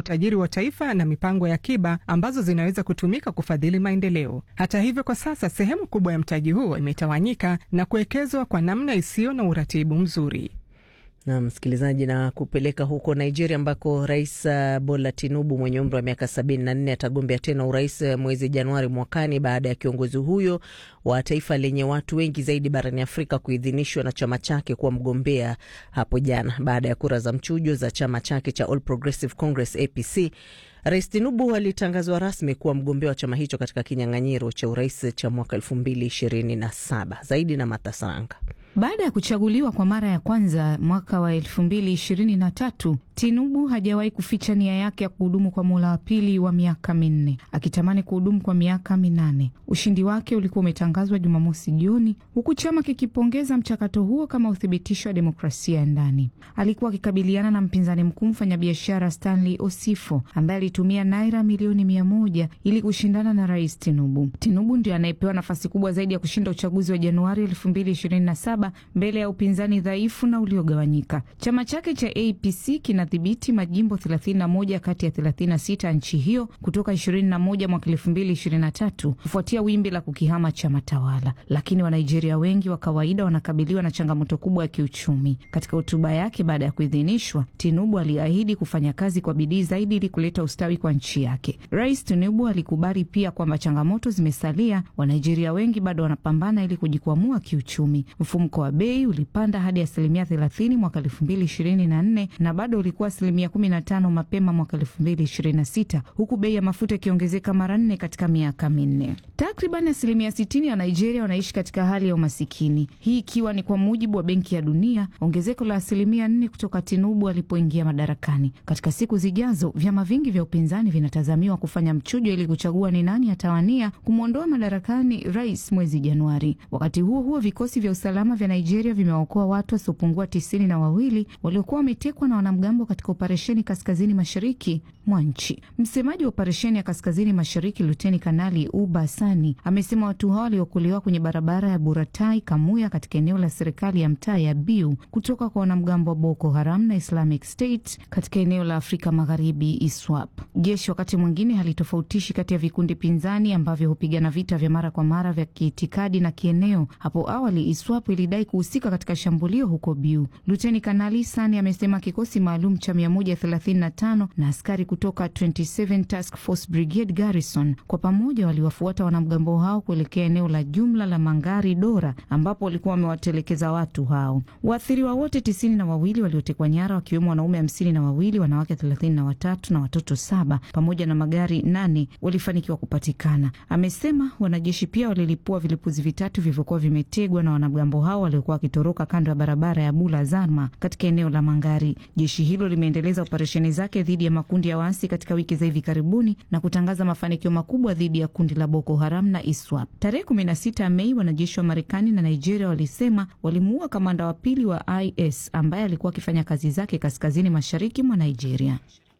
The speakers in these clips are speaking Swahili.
utajiri wa taifa na mipango ya akiba ambazo zinaweza kutumika kufadhili maendeleo. Hata hivyo, kwa sasa sehemu kubwa ya mtaji huo imetawanyika na kuwekezwa kwa namna isiyo na uratibu mzuri. Na msikilizaji, na kupeleka huko Nigeria ambako Rais Bola Tinubu mwenye umri wa miaka sabini na nne atagombea tena urais mwezi Januari mwakani baada ya kiongozi huyo wa taifa lenye watu wengi zaidi barani Afrika kuidhinishwa na chama chake kuwa mgombea hapo jana baada ya kura za mchujo za chama chake cha All Progressive Congress APC. Rais Tinubu alitangazwa rasmi kuwa mgombea wa chama hicho katika kinyang'anyiro cha urais cha mwaka elfu mbili ishirini na saba. Zaidi na Matasaranga. Baada ya kuchaguliwa kwa mara ya kwanza mwaka wa elfu mbili ishirini na tatu, Tinubu hajawahi kuficha nia yake ya kuhudumu kwa muhula wa pili wa miaka minne, akitamani kuhudumu kwa miaka minane. Ushindi wake ulikuwa umetangazwa Jumamosi jioni, huku chama kikipongeza mchakato huo kama uthibitisho wa demokrasia ya ndani. Alikuwa akikabiliana na mpinzani mkuu, mfanyabiashara Stanley Osifo ambaye alitumia naira milioni mia moja ili kushindana na rais Tinubu. Tinubu ndio anayepewa nafasi kubwa zaidi ya kushinda uchaguzi wa Januari elfu mbili ishirini na saba mbele ya upinzani dhaifu na uliogawanyika. Chama chake cha APC kinadhibiti majimbo 31 kati ya 36 nchi hiyo kutoka 21 mwaka 2023 kufuatia wimbi la kukihama chama tawala, lakini Wanigeria wengi wa kawaida wanakabiliwa na changamoto kubwa ya kiuchumi. Katika hotuba yake baada ya kuidhinishwa, Tinubu aliahidi kufanya kazi kwa bidii zaidi ili kuleta ustawi kwa nchi yake. Rais Tinubu alikubali pia kwamba changamoto zimesalia, Wanigeria wengi bado wanapambana ili kujikwamua kiuchumi. Mfumuko wa bei ulipanda hadi asilimia 30 mwaka 2024 na bado ulikuwa asilimia 15 mapema mwaka 2026 huku bei ya mafuta ikiongezeka mara nne katika miaka minne. Takriban asilimia 60 ya Nigeria wanaishi katika hali ya umasikini, hii ikiwa ni kwa mujibu wa Benki ya Dunia, ongezeko la asilimia 4 kutoka Tinubu alipoingia madarakani. Katika siku zijazo, vyama vingi vya upinzani vinatazamiwa kufanya mchujo ili kuchagua ni nani atawania kumwondoa madarakani rais mwezi Januari. Wakati huo huo, vikosi vya usalama vya Nigeria vimewaokoa watu wasiopungua tisini na wawili waliokuwa wametekwa na wanamgambo katika operesheni kaskazini mashariki mwa nchi. Msemaji wa operesheni ya kaskazini mashariki Luteni Kanali Uba Sani amesema watu hao waliokolewa kwenye barabara ya Buratai Kamuya katika eneo la serikali ya mtaa ya Biu kutoka kwa wanamgambo wa Boko Haram na Islamic State katika eneo la Afrika Magharibi ISWAP. Jeshi wakati mwingine halitofautishi kati ya vikundi pinzani ambavyo hupigana vita vya mara kwa mara vya kiitikadi na kieneo. Hapo awali ISWAP ilidai kuhusika katika shambulio huko Biu. Luteni Kanali Sani amesema kikosi maalum cha 135 na askari kutoka 27 Task Force Brigade Garrison kwa pamoja waliwafuata wanamgambo hao kuelekea eneo la jumla la Mangari Dora ambapo walikuwa wamewatelekeza watu hao. Waathiriwa wote tisini na wawili waliotekwa nyara wakiwemo wanaume hamsini na wawili, wanawake thelathini na watatu na watoto saba pamoja na magari nane walifanikiwa kupatikana. Amesema wanajeshi pia walilipua vilipuzi vitatu vilivyokuwa vimetegwa na wanamgambo hao waliokuwa wakitoroka kando ya barabara ya Bula Zarma katika eneo la Mangari. Jeshi hilo limeendeleza operesheni zake dhidi ya makundi ya waasi katika wiki za hivi karibuni na kutangaza mafanikio makubwa dhidi ya kundi la Boko Haram na ISWAP. Tarehe 16 Mei, wanajeshi wa Marekani na Nigeria walisema walimuua kamanda wa pili wa IS ambaye alikuwa akifanya kazi zake kaskazini mashariki mwa Nigeria.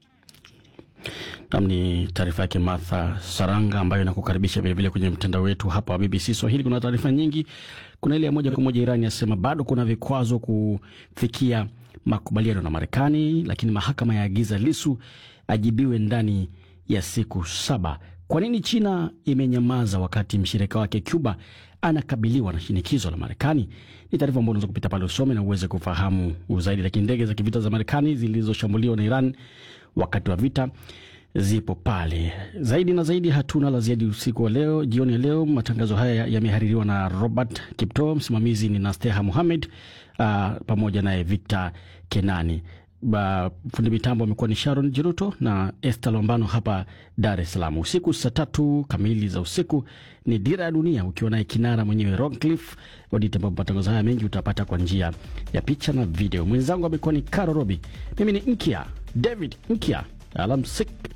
Nam ni taarifa yake Martha Saranga ambayo inakukaribisha vilevile kwenye mtandao wetu hapa wa BBC Swahili. Kuna taarifa nyingi. Kuna ile ya moja kwa moja, Irani yasema bado kuna vikwazo kufikia makubaliano na Marekani, lakini mahakama yaagiza Lisu ajibiwe ndani ya siku saba. Kwa nini China imenyamaza wakati mshirika wake Cuba anakabiliwa na shinikizo la Marekani? Ni taarifa ambayo unaweza kupita pale usome na uweze kufahamu zaidi. Lakini ndege za kivita za Marekani zilizoshambuliwa na Iran wakati wa vita zipo pale. Zaidi na zaidi, hatuna la ziada usiku wa leo, jioni ya leo. Matangazo haya yamehaririwa na Robert Kipto, msimamizi ni Nasteha Muhamed uh, pamoja naye Victor Kenani. Ba, fundi mitambo amekuwa ni Sharon Jiruto na Esther Lombano hapa Dar es Salaam. Usiku saa tatu kamili za usiku ni Dira ya Dunia ukiwa naye kinara mwenyewe Roncliffe Odite, ambapo matangazo haya mengi utapata kwa njia ya picha na video. Mwenzangu amekuwa ni Caro Robi, mimi ni Nkia David Nkia. Alamsik.